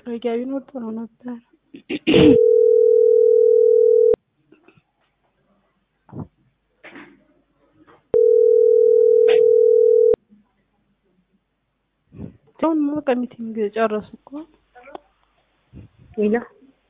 ማስጠረጊያ ቢኖር ጥሩ ነበር። አሁን በቃ ሚቲንግ ጨረሱ እኮ። ሄሎ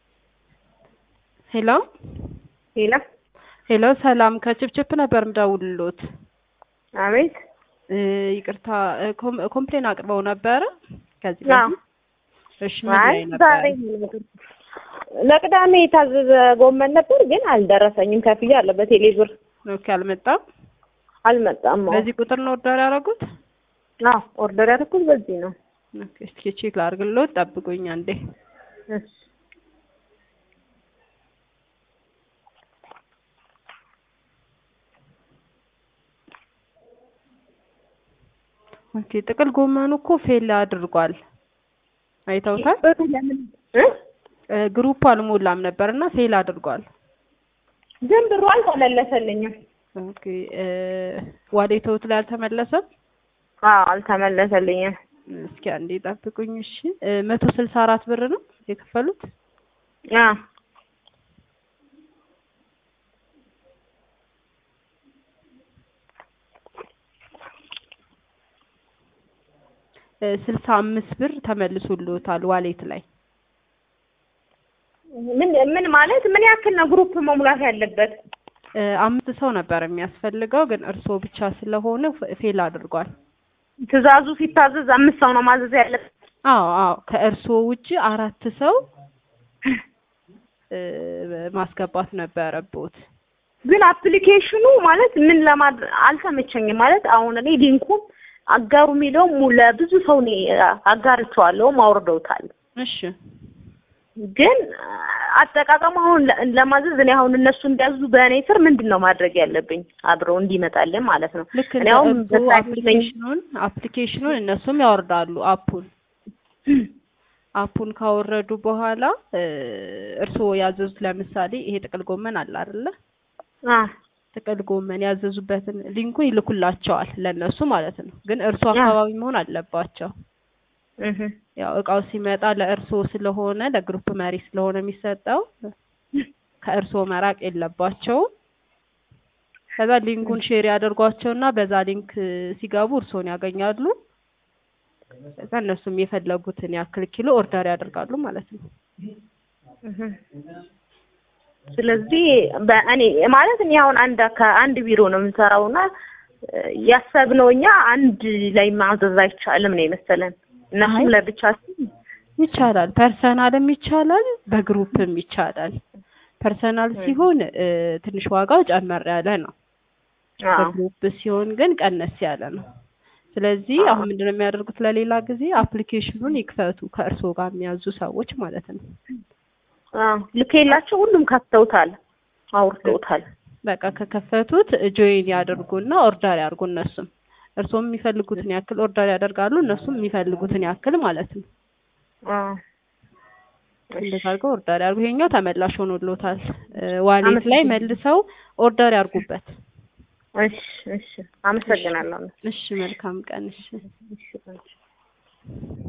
ሄሎ ሄሎ ሄሎ፣ ሰላም ከችፕችፕ ነበር ምደውልሎት። አቤት እ ይቅርታ እ ኮም- ኮምፕሌን አቅርበው ነበረ ከዚህ አዎ። በፊት። እሺ ምን አይ ላይ ነበር? ዛሬ ለቅዳሜ የታዘዘ ጎመን ነበር ግን አልደረሰኝም። ከፍዬ አለ በቴሌ ብር ኦኬ፣ አልመጣም። አልመጣም። አዎ በዚህ ቁጥር ነው ኦርደር ያደረጉት? አዎ ኦርደር ያደረኩት በዚህ ነው። ኦኬ፣ እስኪ ቼክ ላድርግልዎት፣ ጠብቁኝ አንዴ። እሺ ኦኬ፣ ጥቅል ጎመኑ እኮ ፌል አድርጓል። አይተውታል? ብሩ ለምን እ? እ ግሩፕ አልሞላም ነበርና ፌል አድርጓል። ግን ብሩ አልተመለሰልኝም። ኦኬ፣ እ ዋሌተውት ላይ አልተመለሰም። አዎ አልተመለሰልኝም። እስኪ አንዴ ጠብቁኝ። እሺ፣ መቶ ስልሳ አራት ብር ነው የከፈሉት። አዎ ስልሳ አምስት ብር ተመልሶልዎታል ዋሌት ላይ። ምን ምን ማለት ምን ያክል ነው ግሩፕ መሙላት ያለበት? እ አምስት ሰው ነበር የሚያስፈልገው ግን እርስዎ ብቻ ስለሆነ ፍ- ፌል አድርጓል። ትዕዛዙ ሲታዘዝ አምስት ሰው ነው ማዘዝ ያለበት። አዎ አዎ፣ ከእርስዎ ውጪ አራት ሰው እ ማስገባት ነበረቦት። ግን አፕሊኬሽኑ ማለት ምን ለማድረግ አልተመቸኝም። ማለት አሁን እኔ ሊንኩን አጋሩ የሚለው ለብዙ ሰው እኔ አጋርቼዋለሁ፣ አውርደውታል። እሺ ግን አጠቃቀሙ አሁን ለ- ለማዘዝ እኔ አሁን እነሱ እንዲያዙ በእኔ ስር ምንድን ነው ማድረግ ያለብኝ? አብረው እንዲመጣልን ማለት ነው። ልክ እኔ እንደ አሁን እርስዎ በሳይት ነኝ። አፕሊኬሽኑን አፕሊኬሽኑን እነሱም ያወርዳሉ አፑን አፑን ካወረዱ በኋላ እ እርስዎ ያዘዙት ለምሳሌ ይሄ ጥቅል ጎመን አለ አይደለ? አ ጥቅል ጎመን ያዘዙበትን ሊንኩን ይልኩላቸዋል ለእነሱ ማለት ነው። ግን እርስዎ አ አካባቢ መሆን አለባቸው። እህ ያው እቃው ሲመጣ ለእርስዎ ስለሆነ ለግሩፕ መሪ ስለሆነ የሚሰጠው ከእርስዎ መራቅ የለባቸውም። ከዛ ሊንኩን ሼር ያደርጓቸውና በዛ ሊንክ ሲገቡ እርስዎን ያገኛሉ። ከዛ እነሱም የፈለጉትን ያክል ኪሎ ኦርደር ያደርጋሉ ማለት ነው። እህ ስለዚህ በእኔ ማለት እኔ አሁን አንድ ከአንድ ቢሮ ነው የምንሰራውና ያሰብነው እኛ አንድ ላይ ማዘዝ አይቻልም ነው የመሰለን። አይ እነሱም ለብቻ ሲል ይቻላል፣ ፐርሰናልም ይቻላል፣ በግሩፕም ይቻላል። ፐርሰናል ሲሆን እ ትንሽ ዋጋው ጨመር ያለ ነው። አዎ በግሩፕ ሲሆን ግን ቀነስ ያለ ነው። ስለዚህ አዎ አሁን ምንድነው የሚያደርጉት? ለሌላ ጊዜ አፕሊኬሽኑን ይክፈቱ ከእርስዎ ጋር የሚያዙ ሰዎች ማለት ነው። አዎ ልኬላቸው ሁሉም ከፍተውታል፣ አውርደውታል። በቃ ከከፈቱት ጆይን ያደርጉና ኦርደር ያድርጉ። እነሱም እርስዎም የሚፈልጉትን ያክል ኦርደር ያደርጋሉ፣ እነሱም የሚፈልጉትን ያክል ማለት ነው። አዎ እሺ እንደዛ አድርገው ኦርደር ያድርጉ። ይሄኛው ተመላሽ ሆኖሎታል። እ ዋሌት ላይ አመሰግናለሁ። መልሰው ኦርደር ያድርጉበት። እሺ እሺ እሺ አመሰግናለሁ። እሺ፣ መልካም ቀን። እሺ እሺ